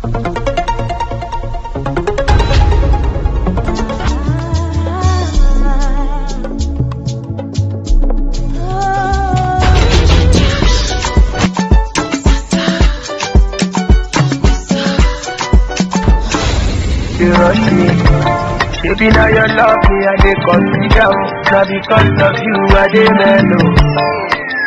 You rush me. Baby, now your love me, I dey consider. Now because of you, I dey mellow.